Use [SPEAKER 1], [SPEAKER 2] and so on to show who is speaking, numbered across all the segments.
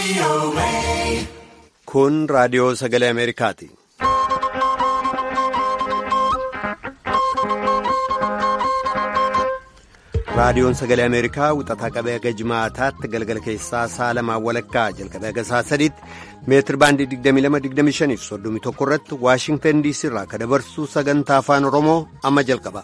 [SPEAKER 1] Kun raadiyoo sagalee Ameerikaati. Raadiyoon sagalee Ameerikaa wixataa qabee haga jimaataatti galgala keessaa sa'a lamaan walakkaa jalqabee haga sa'a sadiitti meetir baandii 22-25 fi 31 irratti Waashingtan DC irraa kan dabarsu sagantaa afaan Oromoo amma jalqaba.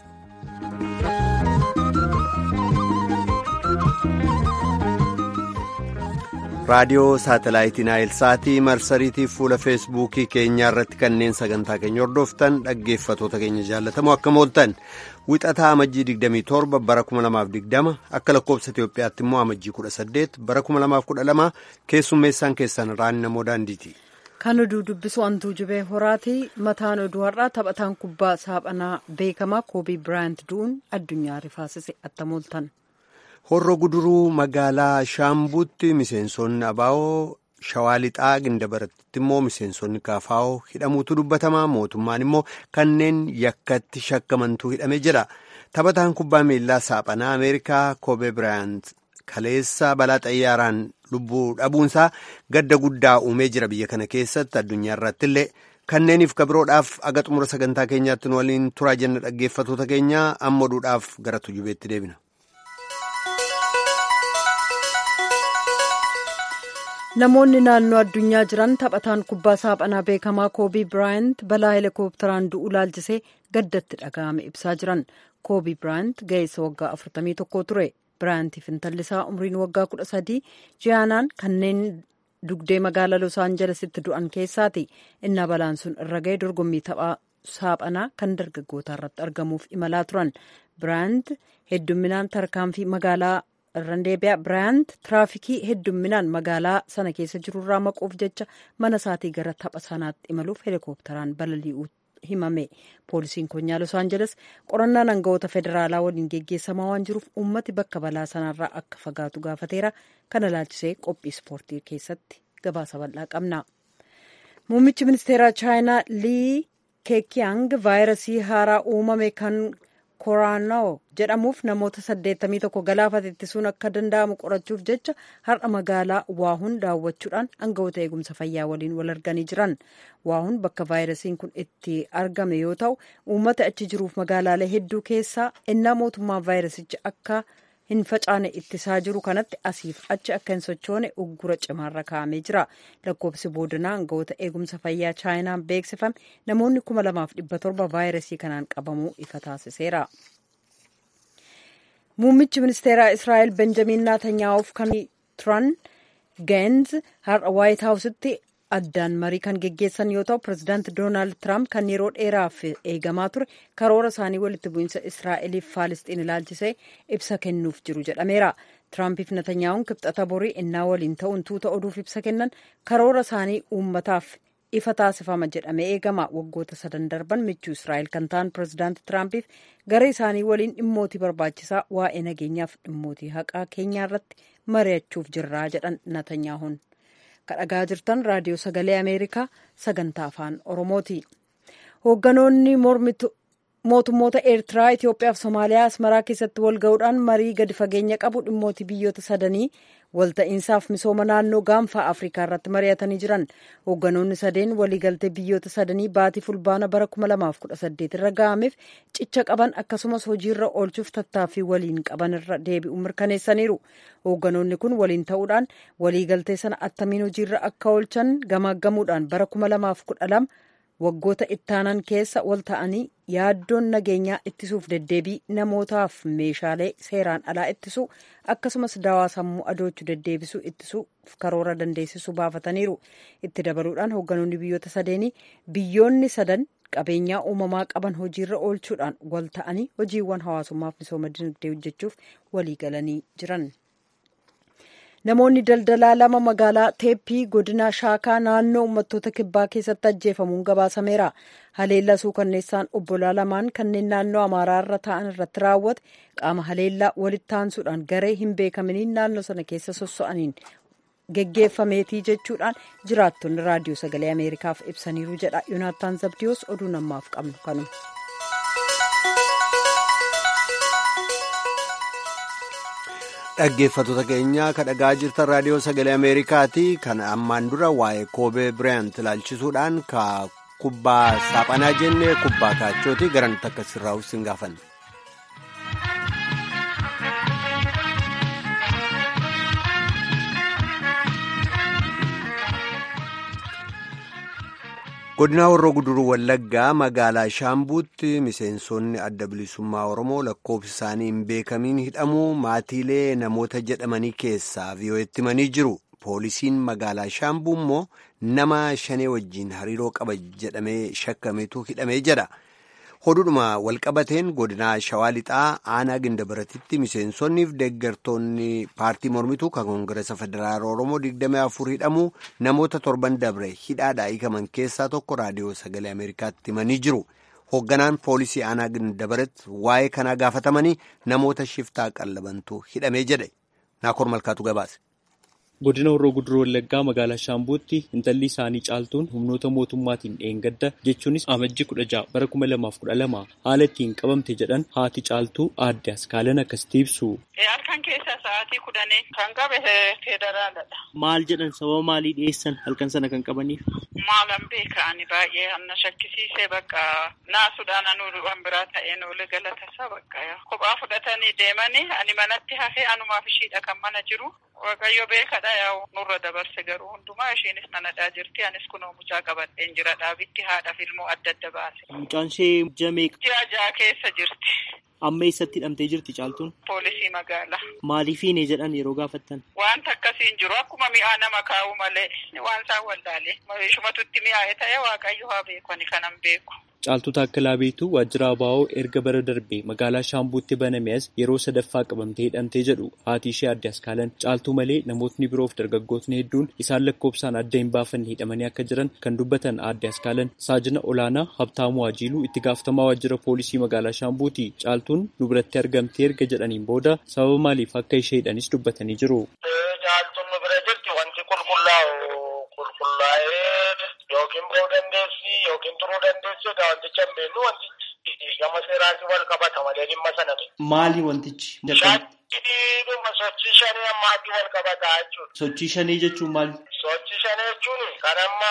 [SPEAKER 1] raadiyoo saatalaayitii naayilsaatii marsariitii fuula feesbuukii keenyaa irratti kanneen sagantaa keenya hordoftan dhaggeeffatoota keenya jaallatamoo akkam ooltan wixataa amajjii 27 bara 2020 akka lakkoobsa Itoophiyaatti immoo amajjii 18 bara 2012 keessummeessaan keessan raani namoo daandiiti.
[SPEAKER 2] Kan oduu dubbisu antuu jubee horaati. Mataan oduu har'aa taphataan kubbaa saaphanaa beekamaa koobii biraayant du'uun addunyaa rifaasise attam ooltan.
[SPEAKER 1] Horro guduruu magaalaa Shaambuutti miseensonni Abaawoo Shawaa Lixaa Gindabaratti immoo miseensonni Kaafaawoo hidhamuutu dubbatama. Mootummaan immoo kanneen yakkatti shakkamantuu hidhamee jira. Taphataan kubbaa miilaa saaphanaa Ameerikaa Koobee Biraayant kaleessa balaa xayyaaraan lubbuu dhabuunsaa gadda guddaa uumee jira biyya kana keessatti addunyaa irratti illee. Kanneeniif kabiroodhaaf aga xumura sagantaa keenyaatti nu waliin turaa jenna dhaggeeffatoota keenya amma oduudhaaf gara tujubeetti deebina.
[SPEAKER 2] Namoonni naannoo addunyaa jiran taphataan kubbaa saaphanaa beekamaa koobii biraayant balaa heelikoopteraan du'uu laalchisee gaddatti dhaga'ame ibsaa jiran. Koobii biraayant ga'eessa waggaa 41 ture. Biraayantiif intallisaa umriin waggaa 13 ji'aanaan kanneen dugdee magaalaa Los Aanjelesitti du'an keessaati. Innaa balaan sun irra ga'e dorgommii taphaa saaphanaa kan dargaggootaa irratti argamuuf imalaa turan. Biraayant heddumminaan tarkaanfii magaalaa irraan deebi'a biraayant tiraafikii heddumminaan magaalaa sana keessa jirurraa maquuf jecha mana isaatii gara tapha sanaatti imaluuf heelikoopteraan balali'uu himame poolisiin konyaa los aanjeles qorannaan aangawoota federaalaa waliin geggeessamaa waan jiruuf uummati bakka balaa sanarraa akka fagaatu gaafateera kana laalchisee qophii ispoortii keessatti gabaasa bal'aa qabna muummichi ministeeraa chaayinaa lii keekiyang vaayirasii haaraa uumame kan koraanoo jedhamuuf namoota 81 galaafate ittisuun akka danda'amu qorachuuf jecha har'a magaalaa waahun daawwachuudhaan aangawoota eegumsa fayyaa waliin wal arganii jiran waahun bakka vaayirasiin kun itti argame yoo ta'u uummata achi jiruuf magaalaalee hedduu keessaa innaa mootummaan vaayirasicha akka hin facaane ittisaa jiru kanatti asiif achi akka hin sochoone uggura cimaarra kaa'amee jira lakkoofsi boodinaa aangawoota eegumsa fayyaa chaayinaan beeksifame namoonni kuma lamaaf dhibba torba vaayirasii kanaan qabamuu ifa taasiseera. muummichi ministeeraa israa'el benjamiin naatanyaa'uuf kan turan geenz har'a waayit haawusitti addaan marii kan geggeessan yoo ta'u pirezidaanti doonaald tiraamp kan yeroo dheeraaf eegamaa ture karoora isaanii walitti bu'iinsa israa'eliif faalisxiin ilaalchisee ibsa kennuuf jiru jedhameera tiraampiif natanyaa'uun kibxata borii innaa waliin ta'uun tuuta oduuf ibsa kennan karoora isaanii uummataaf ifa taasifama jedhamee eegama waggoota sadan darban michuu israa'el kan ta'an pirezidaanti tiraampiif gara isaanii waliin dhimmootii barbaachisaa waa'ee nageenyaaf dhimmootii haqaa keenyaa irratti mari'achuuf jirraa jedhan natanyaa'uun. kadhagaa jirtan raadiyoo sagalee ameerikaa sagantaa afaan oromooti hoogganoonni mootummoota eertiraa itiyoophiyaa fi somaaliyaa asmaraa keessatti wal ga'uudhaan marii gadi fageenya qabu dhimmootii biyyoota sadanii walta'iinsaaf misooma naannoo gaanfaa afrikaa irratti mari'atanii jiran hoogganoonni sadeen waliigaltee biyyoota sadanii baatii fulbaana bara 2018 irra ga'ameef cicha qaban akkasumas hojiirra oolchuuf tattaaffii waliin qaban irra deebi'u mirkaneessaniiru hoogganoonni kun waliin ta'uudhaan waliigaltee sana attamiin hojiirra akka oolchan gamaaggamuudhaan bara 2012 waggoota ittaanan keessa wal ta'anii yaaddoon nageenyaa ittisuuf deddeebii namootaaf meeshaalee seeraan alaa ittisuu akkasumas dawaa sammuu adoochuu deddeebisuu ittisuuf karoora dandeessisuu baafataniiru itti dabaluudhaan hoogganoonni biyyoota sadeenii biyyoonni sadan qabeenyaa uumamaa qaban hojiirra oolchuudhaan wal ta'anii hojiiwwan hawaasummaaf misooma dinagdee hojjechuuf walii galanii jiran. namoonni daldalaa lama magaalaa teeppii godina shaakaa naannoo uummattoota kibbaa keessatti ajjeefamuun gabaasameera haleellaa suukanneessaan obbolaa lamaan kanneen naannoo amaaraa irra ta'an irratti raawwate qaama haleellaa walitti aansuudhaan garee hin beekaminiin naannoo sana keessa sosso'aniin geggeeffameetii jechuudhaan jiraattonni raadiyoo sagalee ameerikaaf ibsaniiru jedha yoonaataan zabdiyoos oduu namaaf qabnu kanuma.
[SPEAKER 1] dhaggeeffattoota keenya kan dhagaa jirtan raadiyoo sagalee ameerikaati kan ammaan dura waa'ee koobee biraayant ilaalchisuudhaan ka kubbaa saaphanaa jenne kubbaa kaachooti garanti akka sirraa'us hin gaafanne. godina warroo guduruu wallaggaa magaalaa shaambuutti miseensonni adda bilisummaa oromoo lakkoofsi isaanii hin beekamiin hidhamuu maatiilee namoota jedhamanii keessaa vi'oo'etti himanii jiru poolisiin magaalaa shaambuu immoo nama shanee wajjiin hariiroo qaba jedhamee shakkametu hidhamee jedha hodhudhuma walqabateen godinaa shawaa lixaa aanaa gindabaratitti miseensonniif deeggartoonni paartii mormituu kan koongireesa federaala oromoo 24 hidhamuu namoota torban dabre hidhaadhaa hiikaman keessaa tokko raadiyoo sagalee ameerikaatti himanii jiru hoogganaan poolisii aanaa gindabaratti waa'ee kanaa gaafatamanii namoota shiftaa qallabantu hidhamee jedhe naakoor malkaatu gabaase.
[SPEAKER 3] godina horroo guduroo wallaggaa magaalaa shaambuutti intalli isaanii caaltuun humnoota mootummaatiin dheengadda jechuunis amajji kudha ja'a bara kuma lamaaf kudha lama haala ittiin qabamte jedhan haati caaltuu aadde askaalan akkasitti ibsu.
[SPEAKER 4] halkan keessa sa'aatii kudhanii kan qabe federaaladha.
[SPEAKER 3] maal jedhan sababa maalii dhiyeessan halkan sana kan qabaniif.
[SPEAKER 4] maalan beeka'ani baay'ee anna shakkisiisee bakka naasuudhaan anuu waan biraa ta'een oole galatasaa bakka kophaa fudhatanii deemanii ani manatti hafee anumaaf ishiidha kan mana jiru. Waaqayyo beekadha yaa'u nurra dabarse garuu hundumaa ishiinis nanadhaa jirti anis kunoo mucaa qabadheen jira dhaabitti haadhaaf ilmoo adda adda baase.
[SPEAKER 3] Mucaan ishee jameeq.
[SPEAKER 4] Ji'a ja'a keessa jirti.
[SPEAKER 3] Amma eessatti hidhamtee jirti caaltuun?
[SPEAKER 4] Poolisii magaalaa.
[SPEAKER 3] Maaliifiin jedhan yeroo gaafattan?
[SPEAKER 4] Wanta akkasiin jiru akkuma mi'aa nama kaa'u malee waan isaan wallaalee ishumatutti mi'aa'ee ta'e waaqayyo haa beeku ani kanan beeku.
[SPEAKER 3] Caaltuu Taakkalaa Beetuu waajjira Abaa'oo erga bara darbee magaalaa Shaambuutti baname as yeroo sadaffaa qabamtee hidhamtee jedhu haati ishee adde askaalan caaltuu malee namootni biroof dargaggootni hedduun isaan lakkoofsaan adda hin baafanne hidhamanii akka jiran kan dubbatan adde askaalan saajina olaanaa Habtaamuu Ajiiluu itti gaafatamaa waajjira poolisii magaalaa Shaambuuti caaltuun nu biratti argamtee erga jedhaniin booda sababa maaliif akka ishee hidhanis dubbatanii jiru.
[SPEAKER 5] Caaltuun nu bira jirti wanti qulqullaa'u qulqullaa'ee yookiin ba'uu dandeessi yookiin turuu dandeessi egaa wanticha hin beeknu wantichi gama seeraatiin wal qabata malee dhimma sana
[SPEAKER 3] Maali wantichi?
[SPEAKER 5] Dhimma sochii shanii ammaatii wal qabataa jechuudha.
[SPEAKER 3] Sochii shanii jechuun maali?
[SPEAKER 5] Sochii shanii jechuun kan amma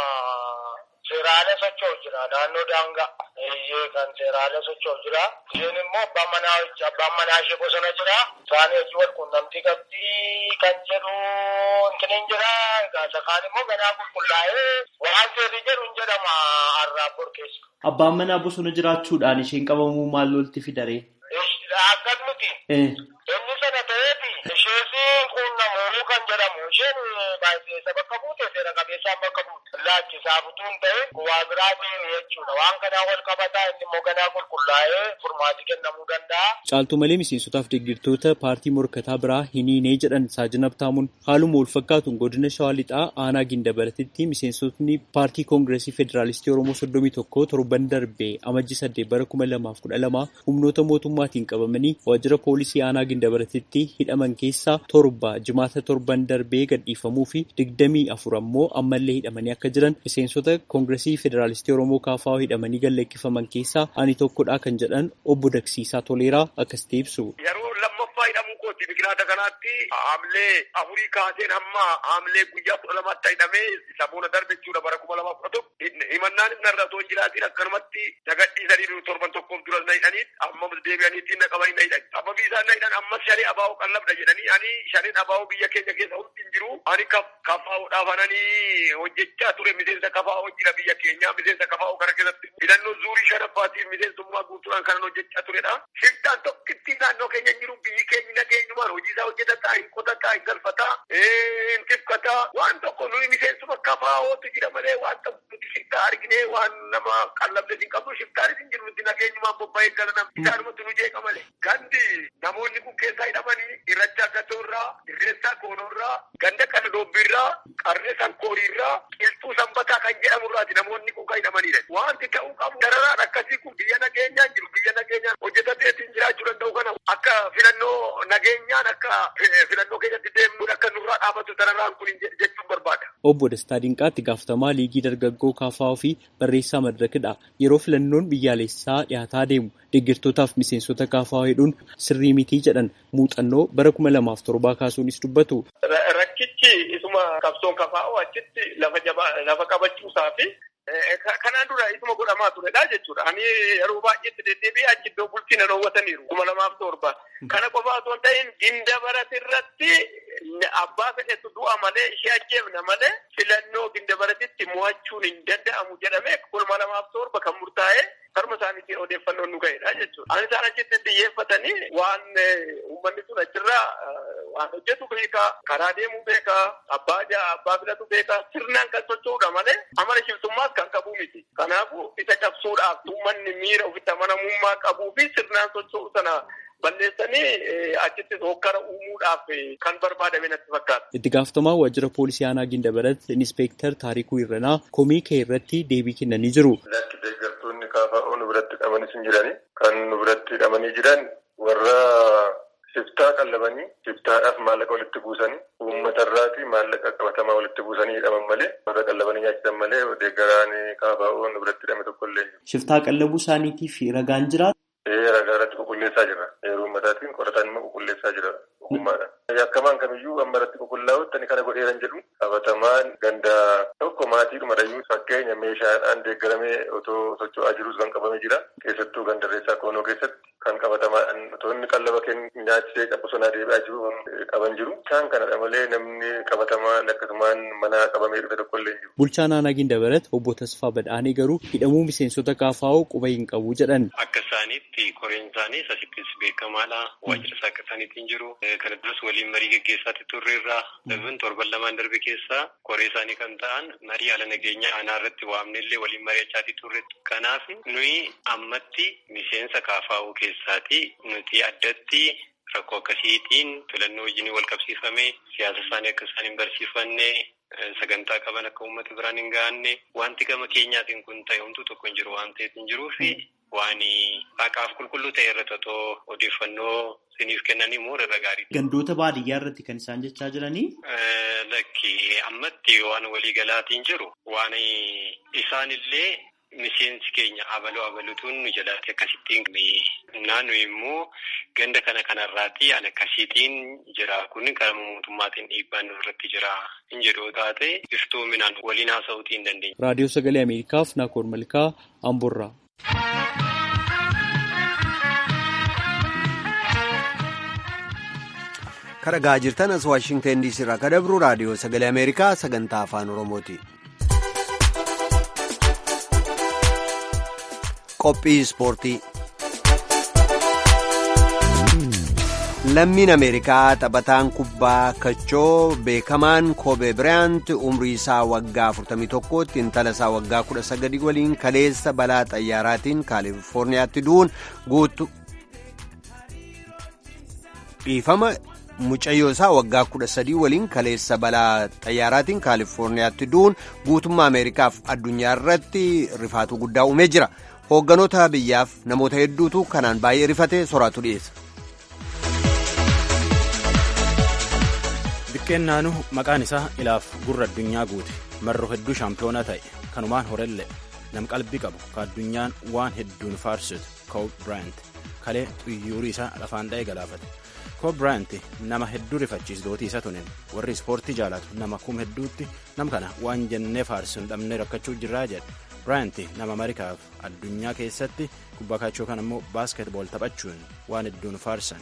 [SPEAKER 5] seeraalee socho'u jira naannoo daangaa. Eeyyee kan seeraalee socho'u jira. Isheen immoo abbaan manaa abbaan manaa ishee bosona jira. Isaan hojii wal quunnamtii qabdii kan jedhu intiniin jira. Egaa kaan immoo ganaa qulqullaa'ee waan seerri jedhu hin jedhama har'aa keessa.
[SPEAKER 3] Abbaan manaa bosona jiraachuudhaan isheen qabamuu maal lolti fidaree?
[SPEAKER 5] Akkas miti. Inni sana ta'eeti ishees quunnamuu kan jedhamu isheen baay'ee bakka buute seera qabeessaan bakka buute laachisaa butuun ta'e waa biraatiin jechuudha waan kanaa wal qabataa inni immoo ganaa qulqullaa'ee furmaati kennamuu danda'a.
[SPEAKER 3] Caaltuu malee miseensotaaf deeggartoota paartii morkataa biraa hin hiinee jedhan saajina Habtaamuun haaluma wal fakkaatuun godina Shawaa Lixaa aanaa Gindabaratitti miseensotni paartii koongireesii federaalistii Oromoo soddomii tokko torban darbee amajji saddeet bara kuma lamaaf kudha lama humnoota mootummaatiin qabamanii waajjira poolisii aanaa Gindabaratitti hidhaman keessaa torba jimaata torban darbee gadhiifamuu fi digdamii afur ammoo ammallee hidhamanii akka jiran miseensota koongireesii federaalistii Oromoo kaafaa hidhamanii galleekkifaman keessaa ani tokkodha kan jedhan obbo Daksiisaa Toleeraa akkasitti ibsu.
[SPEAKER 5] Yeroo lammaffaa hidhamuu kooti biqilaata kanaatti haamlee afurii kaaseen hamma haamlee guyyaa kudha lamaatti hidhamee isa boona darbe jechuudha bara kuma lamaaf kudha tokko himannaan inni irra otoo hin jiraatiin akkanumatti nagadhiisanii torban tokkoof dura na hidhanii amma deebi'aniitiin na qabanii na hidhan sababii isaan na hidhan ammas shanii abaa'oo qallabda jedhanii ani shaniin abaa'oo biyya keenya keessa hundi hin jiru ani kafaa'uudhaaf ananii hojjechaa ture miseensa kafaa'oo jira biyya keenya miseensa kafaa'oo kana keessatti hidhannoo zuurii shanaffaatiif miseensummaa guutuudhaan kanan hojjechaa turedha shiftaan tokkitti naannoo keenya hin jiru biyyi keenya nageenyumaan hojii isaa hojjetataa hin qotataa hin galfataa hin tifkataa waan tokko nuyi miseensuma kafaa'ootu jira malee waan tokko nuti shiftaa arginee waan nama qallabde hin qabnu shiftaanis hin jiru nuti nageenyumaan bobba'ee gala nam isaanumatti nu jeeqa malee gandi namoonni kun keessaa hidhamanii irrachaa gatoorraa irreessaa koonoorraa ganda kana doobbiirraa qarree sankooriirraa qilxuu sanbataa kan jedhamurraati namoonni kun kan hidhamanidha wanti ta'uu qabu dararaan akkasii kun biyya nageenyaan jiru biyya nageenyaan hojjetateetiin jiraachuu danda'u kana akka filannoo nageenyaan akka filannoo keessatti deemuun akka nurraa dhaabatu dararaan kun jechuun barbaada.
[SPEAKER 3] Obbo Dastaa Dinqaatti gaafatamaa liigii dargaggoo kaafaa fi barreessaa madirakidha. Yeroo filannoon biyyaalessaa dhiyaataa deemu deeggartootaaf miseensota kaafaa hedduun sirrii mitii jedhan muuxannoo bara kuma lamaaf torbaa kaasuunis dubbatu.
[SPEAKER 5] Rakkichi isuma qabsoon kafaa'oo achitti lafa jabaa lafa qabachuusaa fi kanaan dura isuma godhamaa turedha jechuudha. Ani yeroo baay'eetti deddeebi'ee achi iddoo bulchiina dhoowwataniiru kuma lamaaf torba. Kana qofa osoo hin ta'in ginda baratirratti abbaa fedhetu du'a malee ishee ajjeefna malee filannoo ginda baratitti mo'achuun hin danda'amu jedhamee kuma lamaaf torba kan murtaa'e karma isaaniitiin odeeffannoon nu ga'edha jechuudha. Ani isaan achitti xiyyeeffatanii waan uummanni sun achirraa waan hojjetu beekaa, karaa deemuu beekaa, abbaa abbaa filatu beekaa, sirnaan kan socho'udha malee amala shiftummaas kan qabu miti. Kanaafuu isa cabsuudhaaf uummanni miira ofitti amanamummaa qabuu fi sirnaan socho'u sana balleessanii achitti hokkara uumuudhaaf kan barbaadame natti fakkaata.
[SPEAKER 3] Itti gaafatamaa waajjira poolisii aanaa Gindabarat Inspektar Taarikuu Irranaa komii kee irratti deebii kennanii jiru.
[SPEAKER 6] Lakki deeggartoonni kaafa'oo nu biratti hidhamanis hin jirani. Kan nu biratti hidhamanii jiran warra shiftaa qallabanii shiftaadhaaf maallaqa walitti buusanii uummatarraati maallaqa qabatamaa walitti buusanii hidhaman malee warra qallabanii nyaachisan malee deeggaraan kaafa'oo nu biratti hidhame tokko illee jiru.
[SPEAKER 3] Shiftaa qallabuu isaaniitiif ragaan jira.
[SPEAKER 6] Ee ragaa irratti qulqulleessaa jira. Yeroo ummataatiin qorataan immoo qulqulleessaa jira. Ogummaadhaan. Yakkamaan kamiyyuu amma irratti qulqullaa'utti ani kana godheeran jedhu qabatamaan ganda tokko maatiidhuma dhayyuu fakkeenya meeshaadhaan deeggaramee otoo socho'aa jirus kan qabamee jira. Keessattuu gandarreessaa koonoo keessatti kan qabatamaadhaan otoo inni qallaba kennu nyaachisee bosonaa deebi'aa jiru qaban jiru. Isaan kanadha malee namni qabatamaan akkasumaan mana qabamee dhufe tokko illee jiru.
[SPEAKER 3] Bulchaan aanaa Gindabarat obbo Tasfaa Badhaanee garuu hidhamuu miseensota kaafaa'oo quba hin qabu jedhan.
[SPEAKER 7] Akka isaaniitti koreen isaanii sasittis beekamaadha. Waajjira isaa akka isaaniitiin jiru. Kana duras waliin marii geggeessaatti turreerraa. Dabin torban lamaan darbe keessaa koree isaanii kan ta'an marii haala nageenyaa aanaa irratti waamnellee waliin mari'achaatti turre. Kanaaf nuyi ammatti miseensa kaafaa'uu keessaati nuti addatti rakkoo akkasiitiin filannoo wajjin wal qabsiifame siyaasa isaanii akka isaan hin barsiifanne sagantaa qaban akka uummata biraan hin gahanne wanti gama keenyaatiin kun ta'e homtuu tokko hin jiru waan ta'eef hin jiruu fi waan haqaaf qulqulluu ta'e irratti otoo odeeffannoo siniif kennanii immoo irra gaarii.
[SPEAKER 3] Gandoota baadiyyaa irratti kan isaan jechaa jiranii?
[SPEAKER 7] Lakki ammatti waan waliigalaatiin jiru waan isaanillee miseensi keenya abaloo abalutuun nu jalaatti akkasittiin naannu immoo ganda kana kanarraati an akkasiitiin jira kun qaama mootummaatiin dhiibbaan irratti jira hin jedhu taate iftoominaan waliin haasa'uutii hin dandeenya.
[SPEAKER 3] Raadiyoo Sagalee Ameerikaaf Naakoor Malkaa Amborraa.
[SPEAKER 1] Kadhagaa jirtan as Waashingtan diisii irraa kan dabru raadiyoo sagalee Ameerikaa sagantaa afaan Oromooti. Qophii ispoortii. Lammiin Ameerikaa taphataan kubbaa kachoo beekamaan Koobee Biraayant umrii isaa waggaa 41tti intala isaa waggaa 19 waliin kaleessa balaa xayyaaraatiin kaalifoorniyaatti du'uun guutu dhiifama. mucayyoo isaa waggaa kudha sadii waliin kaleessa balaa xayyaaraatiin kaalifoorniyaatti du'uun guutummaa ameerikaaf addunyaa irratti rifaatuu guddaa uumee jira hoogganoota biyyaaf namoota hedduutu kanaan baay'ee rifate soraatu dhiyeessa.
[SPEAKER 8] Biqqeennaanuu maqaan isaa ilaaf gurra addunyaa guute marroo hedduu shaampiyoonaa ta'e kanumaan horellee nam qalbii qabu ka addunyaan waan hedduun faarsitu Kobe Bryant kalee xuyyuurii isaa lafaan dha'ee galaafate. Kobe Bryant nama hedduu rifachiisdootii isa tunin warri ispoortii jaalatu nama kum hedduutti nam kana waan jennee faarsu hin dhabne rakkachuu jirraa jedhe Bryant nama Ameerikaaf addunyaa keessatti kubbaa kaachoo kan immoo baaskeetbool taphachuun waan hedduun faarsan.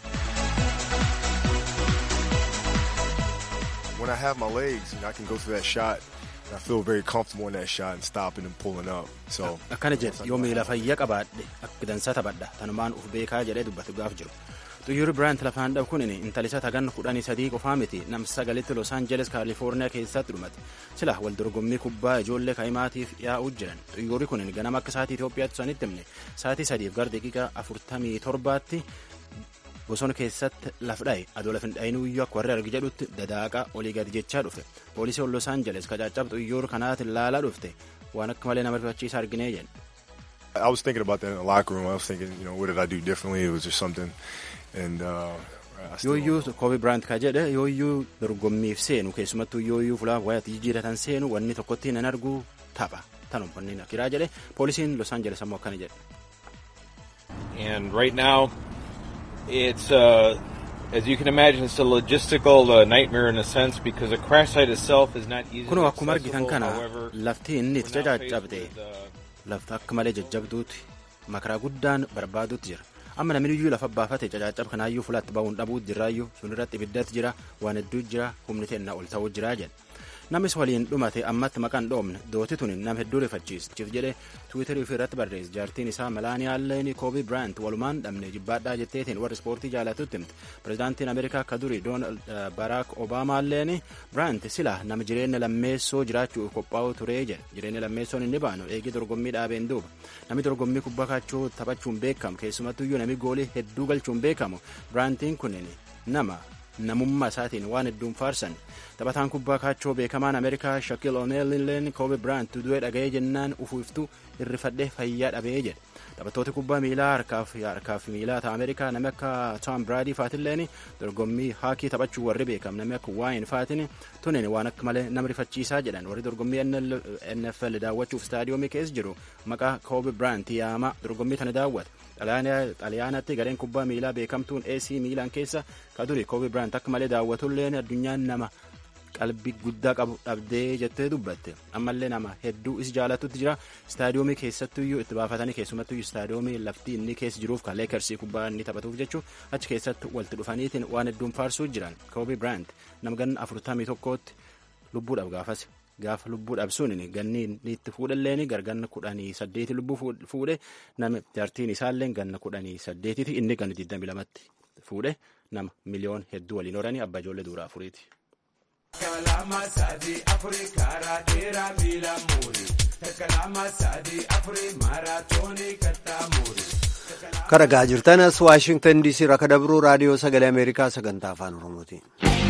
[SPEAKER 9] When I have my legs, you know, I can go through that shot. And I feel very comfortable in that shot and stopping and pulling up. So
[SPEAKER 8] akkana jedhe yoo miila fayyaa qabaadhe akka dansaa taphadha tanumaan uf beekaa jedhee dubbatu gaaf jiru. Xuyyuurri Biraayant lafaan dhabu kun intalisa tagan kudhanii sadii qofaa miti nam sagalitti Los Angeles Kaalifoorniyaa keessatti dhumate. Sila wal dorgommii kubbaa ijoollee kaa'imaatiif yaa'uu jiran. Xuyyuurri kun ganama akka sa'aatii Itoophiyaatti sanitti himne sa'aatii sadiif gara daqiiqaa afurtamii torbaatti bosona keessatti laf dha'e adoo lafin dha'inuu iyyuu akka warri argi jedhutti dadaaqa olii gadi jechaa dhufe. Poolisiin Los Angeles kacaccab xuyyuur kanaatiin laalaa dhufte waan akka malee nama rifachiisa arginee jedhe.
[SPEAKER 9] I was thinking about that in the locker room. I was thinking, you know, what did I do differently? It was just something. And uh,
[SPEAKER 8] yooyyuu koobi biraant ka jedhe yooyyuu dorgommiif seenu keessumattuu yooyyuu fulaa wayaatti jijjiiratan seenu wanni tokkotti hin argu tapha tanum wanni kiraa jedhe poolisiin los aangeles ammoo akkana jedhe.
[SPEAKER 10] And right now, it's uh, as you can imagine, it's a logistical uh, nightmare in a sense because the crash site itself is not easy.
[SPEAKER 8] Kunoo akkuma argitan kana lafti inni itti cacaccabde lafti akka malee jajjabduuti makaraa guddaan barbaaduutti jira. amma namni iyyuu lafa baafate cacaccab kanaayyuu fulaatti ba'uun dhabuutu jiraayyuu sun irratti ibiddatti jira waan hedduu jira humni teennaa ol ta'uu jiraa jedhe namis waliin dhumate ammatti maqaan dhoomne dooti tun nam hedduu rifachiischiif jedhe tiwiitarii ofii irratti barreesse jaartiin isaa melaaniyaalleen koobii biraant walumaan dhabne jibbaadhaa jetteetiin warri ispoortii jaalatutti himte pirezidaantiin ameerikaa akka durii doonaald baraak obaamaalleen biraant sila nama jireenya lammeessoo jiraachuu qophaa'u turee jedhe jireenya lammeessoon inni baanu eegii dorgommii dhaabeen duuba namni dorgommii kubbaa kaachoo taphachuun beekamu keessumattuyyuu namni goolii hedduu galchuun beekamu biraantiin kunin nama namummaa isaatiin waan hedduun faarsan taphataan kubbaa kaachoo beekamaan ameerikaa shakil oneelleen koobe biraant du'ee dhaga'ee jennaan ufuuftuu irrifadhee fayyaa dhabee jedhe taphattooti kubbaa miilaa harkaaf miilaa ta'a ameerikaa namni akka tom biraadii faatilleen dorgommii haakii taphachuu warri beekam namni akka waayin faatin tunin waan akka malee nama rifachiisaa jedhan warri dorgommii nfl daawwachuuf staadiyoomii keessa jiru maqaa koobe biraant yaama dorgommii tana daawwata xaliyaanatti gareen kubbaa miilaa beekamtuun ac miilaan keessa ka duri koobe biraant akka malee daawwatulleen addunyaan nama qalbii guddaa qabu dhabdee jettee dubbatte ammallee nama hedduu is jaalatutti jira istaadiyoomii keessattuyyuu itti baafatanii keessumattuyyuu istaadiyoomii lafti inni keessa jiruuf kan leekersii kubbaa inni taphatuuf jechuun achi keessatti walitti dhufaniitiin waan hedduun faarsuu jiran koobi biraant nama ganna afurtamii tokkootti lubbuudhaaf gaafas gaafa lubbuudhaaf sun ganni inni itti fuudhalleen garganna kudhanii saddeeti lubbuu fuudhe nama jaartiin isaallee ganna kudhanii saddeetiti inni ganna digdami lamatti fuudhe nama miliyoon hedduu waliin horanii abbaa ijoollee duuraa afuriiti.
[SPEAKER 11] Kalama sadi afuri karaa dheeraa miila muuri. Kalama sadi afuri maaraatoonii kattaa muuri.
[SPEAKER 1] Karagaa jirtanas Waashingtan DC irraa akka dabruu raadiyoo sagalee Ameerikaa sagantaa afaan Oromooti.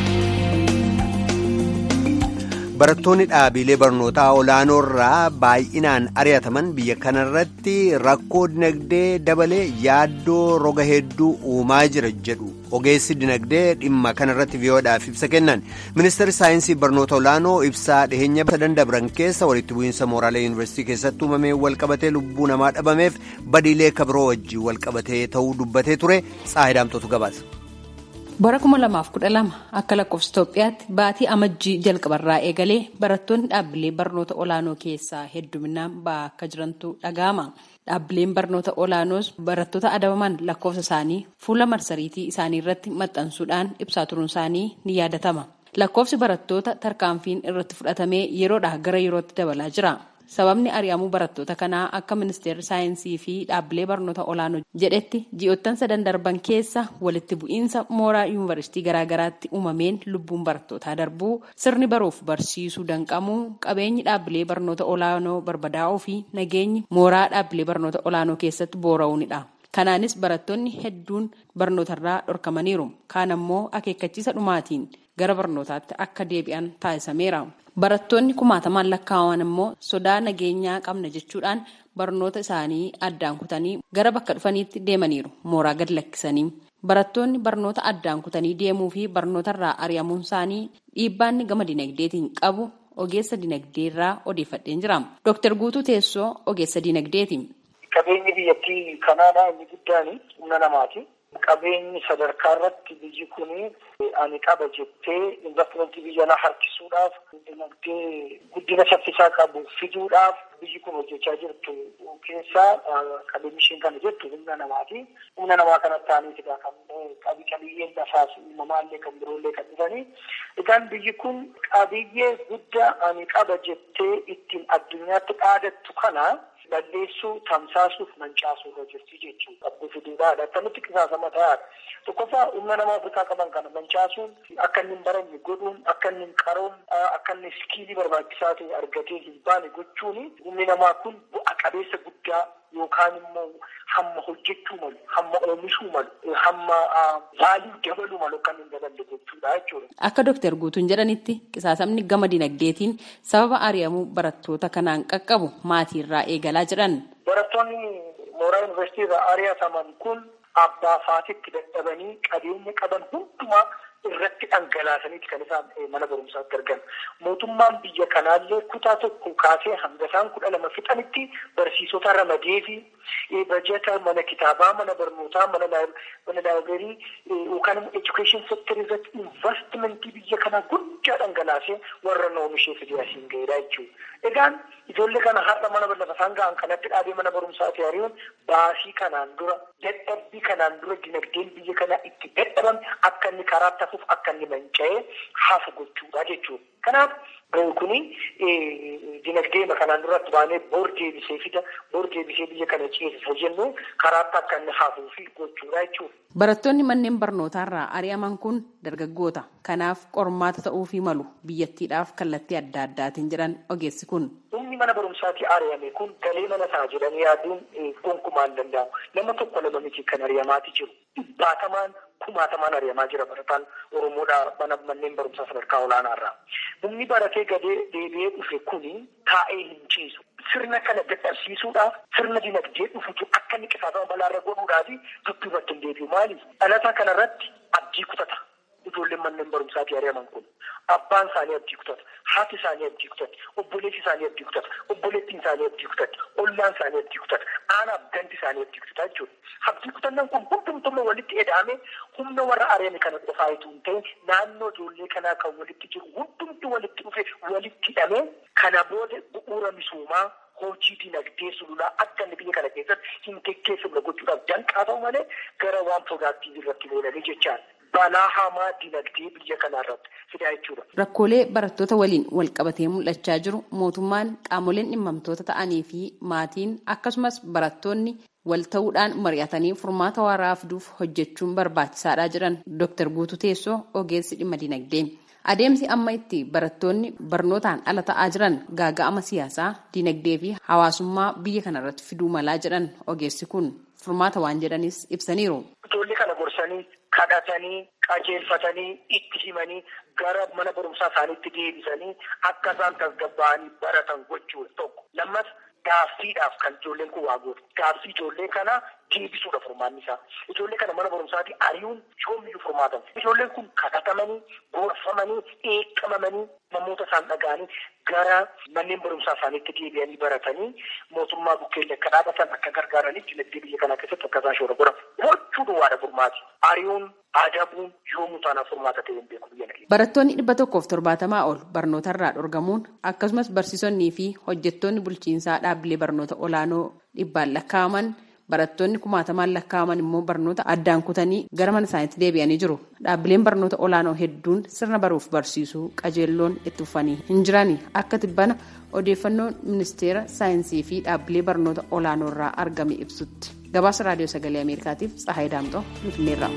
[SPEAKER 1] Barattoonni dhaabilee barnootaa olaanoo irraa baay'inaan ari'ataman biyya kanarratti rakkoo dinagdee dabalee yaaddoo roga hedduu uumaa jira jedhu ogeessi dinagdee dhimma kanarratti vii'oodhaaf ibsa kennan ministeerri saayinsii barnoota olaanoo ibsaa dhiheenya sadan dabran keessa walitti bu'iinsa mooraalee yuunivarsiitii keessatti uumamee walqabatee lubbuu namaa dhabameef badiilee kabiroo wajjin walqabatee ta'uu dubbatee ture xaahidaamtotu gabaasa.
[SPEAKER 12] bara 2012 akka lakkoofsa Itoophiyaatti baatii amajjii jalqabarraa eegalee barattoonni dhaabbilee barnoota olaanoo keessaa hedduminaan ba'aa akka jirantu dhaga'ama. Dhaabbileen barnoota olaanoos barattoota adabaman lakkoofsa isaanii fuula marsariitii isaanii irratti maxxansuudhaan ibsaa turuun isaanii ni yaadatama. Lakkoofsi barattoota tarkaanfiin irratti fudhatamee yeroodhaa gara yerootti dabalaa jira. Sababni ari'amuu barattoota kanaa akka ministeerri saayinsii fi dhaabbilee barnoota olaanoo jedhetti ji'oottan sadan darban keessa walitti bu'iinsa mooraa yuunivarsiitii garaagaraatti uumameen lubbuun barattootaa darbuu sirni baruuf barsiisuu danqamuu qabeenyi dhaabbilee barnoota olaanoo barbadaa'uu fi nageenyi mooraa dhaabbilee barnoota olaanoo keessatti boora'uunidha. Kanaanis barattoonni hedduun barnootarraa dhorkamaniiru. Kaan ammoo akeekkachiisa dhumaatiin gara barnootaatti akka deebi'an taasisameera. Barattoonni kumaatamaan lakkaa'aman immoo sodaa nageenyaa qabna jechuudhaan barnoota isaanii addaan kutanii gara bakka dhufaniitti deemaniiru mooraa gad lakkisanii. Barattoonni barnoota addaan kutanii deemuu fi barnootarraa ari'amuun isaanii dhiibbaanni gama dinagdeetiin qabu ogeessa dinagdeerraa odeeffadheen jira. Dooktar Guutuu Teessoo ogeessa dinagdeeti.
[SPEAKER 13] Qabeenyi biyyattii kanaadhaa inni guddaan humna namaati. Qabeenyi sadarkaa irratti biyyi kun ani qaba jettee investimentii biyya alaa harkisuudhaaf dinagdee guddina saffisaa qabu fiduudhaaf biyyi kun hojjechaa jirtu keessaa qabeenyi isheen kana jettu humna namaati. Humna namaa kanatti aanitidha kan qabiyyeen lafaas uumamaallee kan biroollee kan dhufanii. Egaan biyyi kun qabiyyee guddaa ani qaba jettee ittiin addunyaatti dhaadattu kana balleessuu tamsaasuuf mancaasuu irra jirti jechuudha. Qabdu fiduudhaadha. Akkamitti qisaasama ta'aadha. Tokkoffaa humna nama Afrikaa qaban kana mancaasuun akka inni hin baranne godhuun akka inni hin qaroon akka inni iskiilii barbaachisaa ta'e argatee hin baane gochuun humni namaa kun bu'a qabeessa guddaa yookaan immoo hamma hojjechuu malu, hamma oomishuu malu, hamma vaalii dabaluu malu kan hin daballe jechuudha jechuudha.
[SPEAKER 12] Akka Dooktar Guutuun jedhanitti qisaasamni gama dinagdeetiin sababa ari'amuu barattoota kanaan qaqqabu maatiirraa eegalaa jedhan.
[SPEAKER 13] Barattoonni mooraa yuunivarsiitii irraa ari'ataman kun abbaa faatitti dadhabanii qabeenya qaban hundumaa irratti dhangalaasaniiti kan isaan mana barumsaatti argan. Mootummaan biyya kanaallee kutaa tokko kaasee hanga isaan kudha lama fixanitti barsiisota ramadee fi bajeta mana kitaabaa, mana barnootaa, mana laayibireerii yookaan immoo education sector irratti investimentii biyya kanaa guddaa dhangalaasee warra oomishee fidee asiin ga'eedha jechuudha. Egaan ijoollee kana har'a mana lafa isaan ga'an kanatti dhaabee mana barumsaati ari'uun baasii kanaan dura dadhabbii kanaan dura dinagdeen biyya kanaa itti dadhabame akka inni karaatti hafuuf akka inni manca'ee hafu gochuudha jechuudha. Kanaaf kuni dinagdee kanaan duratti baanee boor deebisee fida boor deebisee biyya kana ceesisa jennu karaatti akka inni hafuu fi gochuudha jechuudha.
[SPEAKER 12] Barattoonni manneen barnootaarraa ari'aman kun dargaggoota. Kanaaf qormaata ta'uufii malu biyyattiidhaaf kallattii adda addaatiin jedhan ogeessi kun.
[SPEAKER 13] Humni mana barumsaatii ari'ame kun galee mana ta'a jedhanii yaaduun gonkumaan danda'amu. Nama tokko lama miti kan ari'amaati jiru. Dhibbatamaan kumaatamaan ari'amaa jira barataan Oromoodhaa mana manneen barumsaa sadarkaa olaanaarraa. Humni baratee gadee deebi'ee dhufe kuni taa'ee hin ciisu. Sirna kana dadhabsiisuudhaaf sirna dinagdee dhufutu akka inni qisaasama balaarra godhuudhaaf dudduubatti hin deebi'u. Maaliif? Dhalataa kanarratti abdii kutata. Ijoolleen manneen barumsaatii ari'aman kun abbaan isaanii abdii kutata, haati isaanii abdii kutata, obboleessi isaanii abdii kutata, obboleettiin isaanii abdii kutata, ollaan isaanii abdii kutata, aanaaf ganti isaanii abdii kutata jechuudha. Abdii kutannaan kun hundumtuu walitti eda'ame humna warra ari'ame kana qofaa itoo hin ta'in naannoo ijoollee kanaa kan walitti jiru hundumtuu walitti dhufe walitti hidhame kana booda bu'uura misoomaa hojii dinagdee sululaa akka inni biyya kana keessatti hin geggeeffamne gochuudhaaf danqaa ta'u malee gara waan piroodaaktiivii irratti leenanii jechaan balaa hamaa dinagdee biyya kanaa irratti fidaa jechuudha.
[SPEAKER 12] Rakkoolee barattoota waliin wal qabatee mul'achaa jiru mootummaan qaamoleen dhimmamtoota ta'anii fi maatiin akkasumas barattoonni wal ta'uudhaan mari'atanii furmaata waaraa fiduuf hojjechuun barbaachisaadha jedhan Dr. Guutuu Teessoo ogeessi dhimma dinagdee. Adeemsi amma itti barattoonni barnootaan ala ta'aa jiran gaaga'ama siyaasaa, dinagdee fi hawaasummaa biyya kanarratti fiduu malaa jedhan ogeessi kun furmaata waan jedhanis ibsaniiru.
[SPEAKER 13] Ijoollee kana gorsanii kadhatanii qajeelfatanii itti himanii gara mana barumsaa isaaniitti deebisanii akka isaan tasgabba'anii baratan gochuudha tokko. Lammas gaaffiidhaaf kan ijoolleen kun waa gootu. Gaaffii ijoollee kana deebisuudha furmaanni isaa. Ijoollee kana mana barumsaatti ari'uun yoomiyyuu furmaatan. Ijoolleen kun kadhatamanii, gorfamanii, eeqqamamanii namoota isaan dhaga'anii gara manneen barumsaa isaaniitti deebi'anii baratanii mootummaa bukkeellee akka dhaabatan akka gargaaraniif dinagdee biyya kanaa keessatti akka isaan shoora godhan. Gochuu duwwaadha furmaati. Ari'uun adabuun yoomuu taanaa furmaata ta'e hin beeku biyya kana.
[SPEAKER 12] Barattoonni dhibba tokkoof torbaatamaa ol barnootarraa dhorgamuun akkasumas barsiisonnii fi hojjettoonni bulchiinsaa dhaabbilee barnoota olaanoo dhibbaan lakkaa'aman barattoonni kumaatamaan lakkaa'aman immoo barnoota addaan kutanii gara mana isaaniitti deebi'anii jiru. Dhaabbileen barnoota olaanoo hedduun sirna baruuf barsiisuu qajeelloon itti uffatanii hin jirani akka tibbana odeeffannoon ministeera saayinsii fi dhaabbilee barnoota olaanoo irraa argame ibsutti. Gabaasa raadiyoo sagalee Ameerikaatiif Tsahaay Daamxoo Finfinneerraa.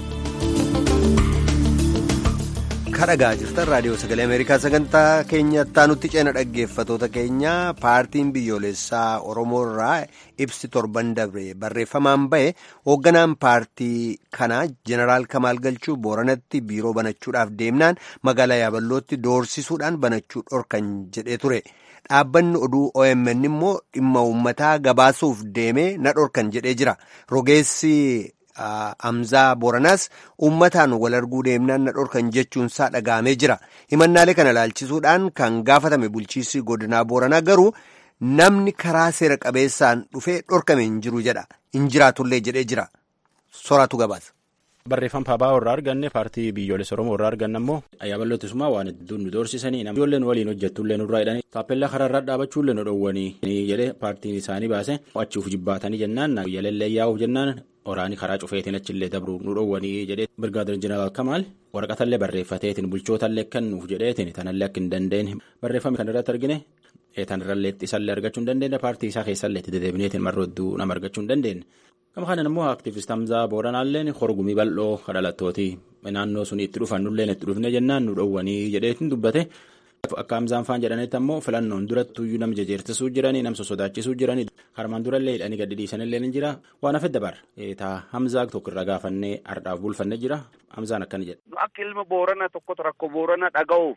[SPEAKER 1] kadhagaa jirtan raadiyoo sagalee ameerikaa sagantaa keenyatti nutti ceena dhaggeeffatoota keenya paartiin biyyoolessaa oromoo irraa ibsi torban dabre barreeffamaan bahe hoogganaan paartii kanaa jeneraal kamaal galchuu booranatti biiroo banachuudhaaf deemnaan magaalaa yaaballootti doorsisuudhaan banachuu dhorkan jedhee ture dhaabbanni oduu omn immoo dhimma uummataa gabaasuuf deemee na dhorkan jedhee jira rogeessi. Amzaa Booranaas uummataan wal arguu deemnaan na dhorkan jechuunsaa dhagahamee jira. Himannaalee kana ilaalchisuudhaan kan gaafatame bulchiinsi godinaa Booranaa garuu namni karaa seera qabeessaan dhufee dhorkame hin jiru jedha. Hin jiraatullee jedhee jira. Soraatu gabaasa.
[SPEAKER 8] Barreeffama paabaa irraa arganne paartii biyyoolessa Oromoo irraa arganne ammoo yaaballootisummaa waan hedduun nu doorsisanii ijoolleen waliin hojjettullee nurraa jedhanii taappellaa karaarraa dhaabachuullee nu dhowwanii jedhee paartiin isaanii baase achuuf jibbaatanii jennaan yaalellee yaa'uuf jennaan oraanii karaa cufeetiin achillee dabruu nu dhowwanii jedhee birgaadir jeneraal Kamaal waraqatallee barreeffateetiin bulchootallee kennuuf jedheetiin tanallee akka hin dandeenye barreeffame kan irratti argine tanirrallee isallee argachuu hin dandeenye paartii isaa keessallee itti deddeebineetiin marrodduu nama argachuu hin dandeenye. Gama kanan immoo aktiivist Hamzaa Booranaalleen horgumii bal'oo kadhalattooti naannoo sun itti dhufan nulleen itti dhufne jennaan nu dhowwanii jedheetiin dubbate. Akka Hamzaan faan jedhanitti ammoo filannoon durattuyyuu nama jejeertisuu jiranii nama sosodaachisuu jiranii harmaan durallee hidhanii gadi dhiisanillee ni jira waan hafe dabar taa Hamzaa tokko irra gaafannee ardhaaf bulfanne jira Hamzaan akkana jedha.
[SPEAKER 14] Akka ilma Boorana tokkotu rakkoo Boorana dhaga'uuf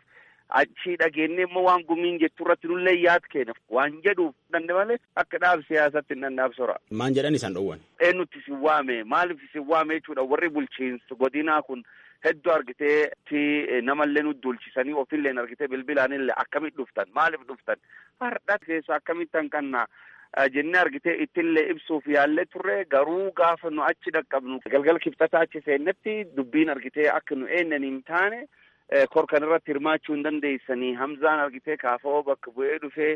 [SPEAKER 14] achii dhageenye immoo waan gumiin jettu irratti nullee yaad keenya waan jedhuuf danne malee akka dhaab siyaasatti hin dandaabsora.
[SPEAKER 8] Maan jedhan isaan dhowwan?
[SPEAKER 14] Eenyutti isin waame maaliif isin waame jechuudha warri bulchiinsa godinaa kun hedduu argitee ti namallee nu dulchisanii ofillee argitee bilbilaanillee akkamitti dhuftan maaliif dhuftan har'a keessa akkamittan kannaa jennee argitee ittillee ibsuuf yaallee turre garuu gaafa nu achi dhaqqabnu galgala kibxataa achi seennetti dubbiin argitee akka nu eennan hin taane korkan irratti hirmaachuu hin dandeessanii hamzaan argitee kaafa'oo bakka bu'ee dhufee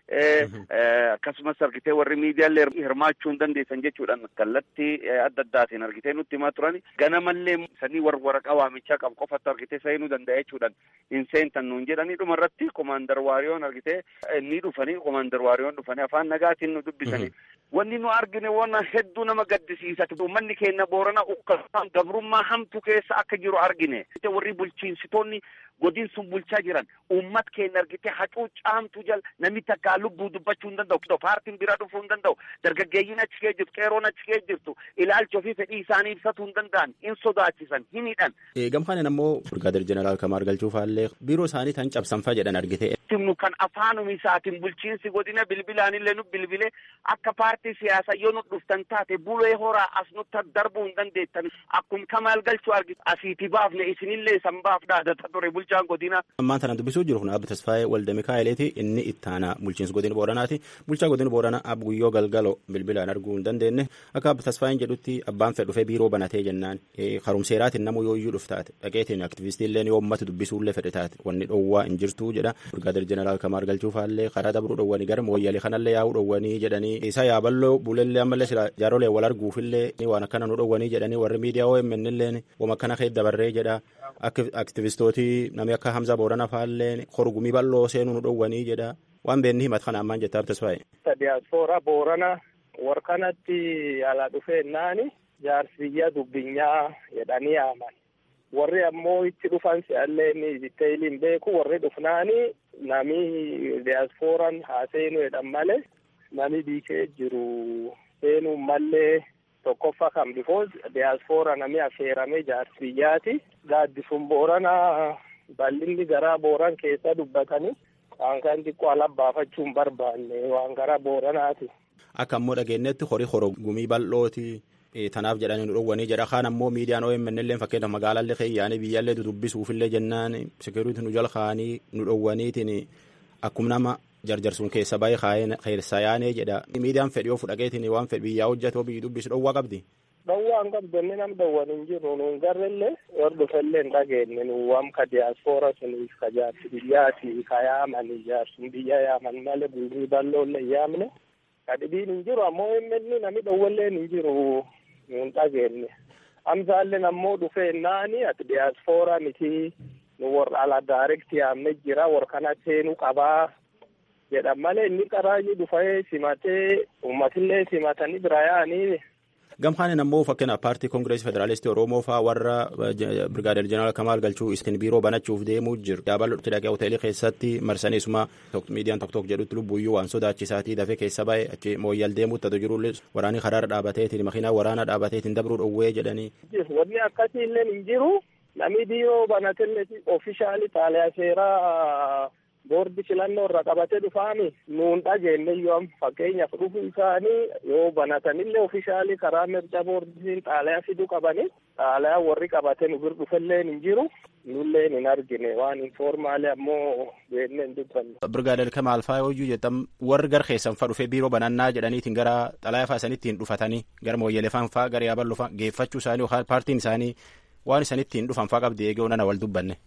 [SPEAKER 14] akkasumas argitee warri miidiyaallee hirmaachuu hin dandeessan jechuudhaan kallattii adda addaatiin argitee nutti himaa turani ganamallee sanii warra waraqaa waamichaa qabu qofatti argitee seenuu danda'a jechuudhaan hin seentan nuun jedhanii dhuma irratti komaandar waariyoon argitee ni dhufanii komaandar waariyoon dhufanii afaan nagaatiin nu dubbisanii wanni nu argine waan hedduu nama gaddisiisa uummanni keenya boorana ukkaan gabrummaa hamtu keessa akka jiru argine warri bulchiinsitoonni godin sun bulchaa jiran uummat keenya argitee hacuucaamtu jal namni takkaa lubbuu dubbachuu hin danda'u paartiin bira dhufuu hin danda'u dargaggeeyyiin achi kee jirtu qeeroon achi kee jirtu ilaalcha ofii fedhii isaanii ibsatuu hin danda'an hin sodaachisan hin hidhan.
[SPEAKER 8] Gamkaanen ammoo Birgaadir Jeneraal Kamaar Galchuufaallee biiroo isaanii tan cabsanfaa jedhan argite.
[SPEAKER 14] Timnu kan afaanuma isaatiin bulchiinsi godina bilbilaanillee nu bilbilee akka paartii siyaasaa yoo nu dhuftan taate bulee horaa as nutti darbuu hin dandeettan akkuma Kamaal Galchuu argite asiiti baafne isinillee san baaf dhaadata ture bulchaan godina.
[SPEAKER 8] Ammaan tana dubbisuu jiru kun Abdi Tasfaayee Walde Mikaa'eleeti inni ittaana bulchiinsa godina Booranaati. Bulchaa godina Booranaa Abdi Guyyoo Galgaloo bilbilaan arguu hin dandeenye akka Abdi Tasfaayeen jedhutti abbaan fedhe dhufee biiroo banatee jennaan karumseeraatiin namu yoo iyyuu dhuftaate dhaqeetiin aktivistiillee yoo uummata dubbisuullee fedhe taate wanni dhoowwaa hin jirtu jedha. Birgaadir Jeneraal Kamaar Galchuufaallee karaa dabruu dhoowwanii gara mooyyalee kanallee yaa'uu dhoowwanii jedhanii isa yaaballoo buulellee ammallee sila jaarolee wal arguufillee waan akkana nu dhoowwanii jedhanii warri miidiyaa OMN illee wama akkana keessa dabarree jedha aktivistootii namni akka Hamza Boorana faallee horgumii bal'oo seenuu nu dhoowwanii jedha waan beenni himat kana ammaan jettaa tasfaa'e.
[SPEAKER 13] Diyaaspoora Boorana warkanatti ala dhufeennaani jaarsiyya dubbinyaa jedhanii yaaman. Warri ammoo itti dhufan si'allee ni diteeyiliin beeku warri dhufnaani nami diyaaspooran haa seenu jedhan malee nami biikee jiru seenuu mallee tokkoffa kan bifoos diyaaspora nami affeerame jaarsiyyaati. Gaaddisuun boorana bal'inni garaa booran keessa dubbatanii waan kan xiqqoo ala baafachuun barbaanne waan gara booranaati.
[SPEAKER 8] Akka ammoo dhageenyetti horii horogumii bal'ooti. Tanaaf jedhanii nu dhowwanii jedha. Kaan ammoo miidiyaan OMN illee fakkeenyaaf magaalaallee keeyyaanii biyyaallee dudubbisuufillee jennaan sekiruuti nu jala kaanii nu dhowwaniitiin akkuma nama jarjarsuun keessa baay'ee keessa yaanee jedha. Miidiyaan fedhii of fudhateetiin waan fedhi biyyaa hojjetoo biyyi dubbisu dhowwaa qabdi.
[SPEAKER 13] Dhowwaa hin qabdu inni nam dhowwan hin jiru nuun garrellee hordofellee hin dhageenye nu waan ka diyaaspoora suniif ka jaarsi biyyaati ka yaaman jaarsun biyya yaaman malee bulrii balloollee yaamne ka dhibiin hin jiru ammoo inni nami dhowwalleen hin jiru. nun dhageenye amsaalleen ammoo dhufeennaani ati diyaaspoora miti nu warra ala daarekti yaamne jira warra kana seenuu qabaa jedhan malee inni qaraayyuu dhufee simatee uummatillee simatanii bira yaa'anii.
[SPEAKER 8] Gamkaanin ammoo fakkeenyaaf paartii koongireesii federaalistii Oromoo faa warra Birgaadeer Jeneraal Kamaal Galchuu istiin biiroo banachuuf deemuu jiru. Yaabal'ootti dhaqee hoteelii keessatti marsaniisuma miidiyaan tokko tokko jedhutti lubbuyyuu waan sodaachisaatii dafee keessa bahe achi mooyyal deemuutti atu jirullee waraanii karaarra dhaabateetiin makiinaa waraanaa dhaabateetiin dabruu dhowwee jedhanii.
[SPEAKER 13] Wanni akkasii illee hin jiru. Namni biiroo banatellee oofishaalii xaaliyaa seeraa boordi filannoo irra qabatee dhufaami nuun dhageenye yoo fakkeenyaaf dhufu isaanii yoo banatanillee oofishaalii karaa mirga boordiin xaaliyaa fiduu qabanii xaaliyaa warri qabatee nu bir dhufellee hin jiru nullee hin argine waan informaalee ammoo beeknee hin dubbanne.
[SPEAKER 8] Birgaadeer Kamaal faa yoo jettam warri gar keessan fa dhufee biiroo banannaa jedhaniitiin gara xalayaa faa isaniittiin dhufatanii gara mooyyalee faa gara yaaballu faa geeffachuu isaanii yookaan paartiin isaanii waan isaniittiin dhufan faa qabdi eegee onana wal dubbanne.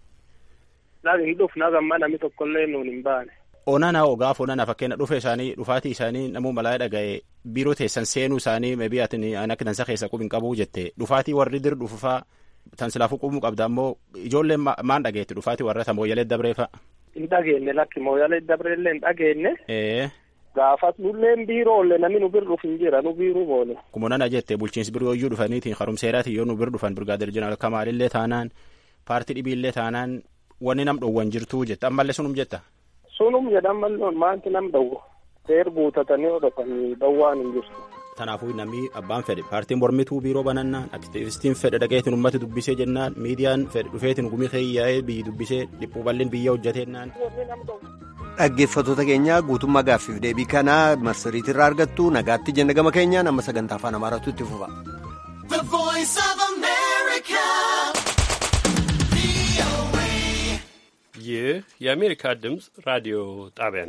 [SPEAKER 13] Naga hin dhufna gamma namni tokkollee nuun hin baane.
[SPEAKER 8] Onana gaaf onana fakkeenya dhufe isaanii dhufaatii isaanii namuu malaa dhaga'e biiroo teessan seenuu isaanii meebii ati akka tansa keessa qubin qabuu jette dhufaatii warri dir dhufufaa tan silaafuu qubuu qabda ammoo ijoolleen maan dhageetti dhufaatii warra ta mooyyalee dabreefa.
[SPEAKER 13] Hin dhageenye lakki mooyyalee dabreellee hin dhageenye. Gaafas nulleen biiroo olle namni nu bir dhuf hin jira nu biiruu boone.
[SPEAKER 8] Kuma nana jette bulchiinsi biroo iyyuu dhufaniitiin harumseeraatiin yoo nu bir dhufan birgaadir jeneraal kamaalillee taanaan paartii dhibiillee taanaan wanni nam dhowwan jirtuu jetta ammallee sunum jetta.
[SPEAKER 13] Sunum jedhan malloon maanti nam dhowwa. Seer guutatanii odhatanii dhowwaan hin jirtu.
[SPEAKER 8] Tanaafuu namni abbaan fedhe paartiin mormituu biiroo banannaan aktiivistiin fedhe dhaqeetiin uummata dubbisee jennaan miidiyaan fedhe dhufeetiin gumii keeyyaa'ee biyyi dubbisee dhiphuu bal'een biyya hojjeteenaan.
[SPEAKER 1] Dhaggeeffattoota keenya guutummaa gaaffiif deebii kanaa marsariitirraa argattu nagaatti jenna gama keenyaan amma sagantaa afaan amaaraatu itti fufa.
[SPEAKER 15] ይህ የአሜሪካ ድምፅ ራዲዮ ጣቢያ ነው።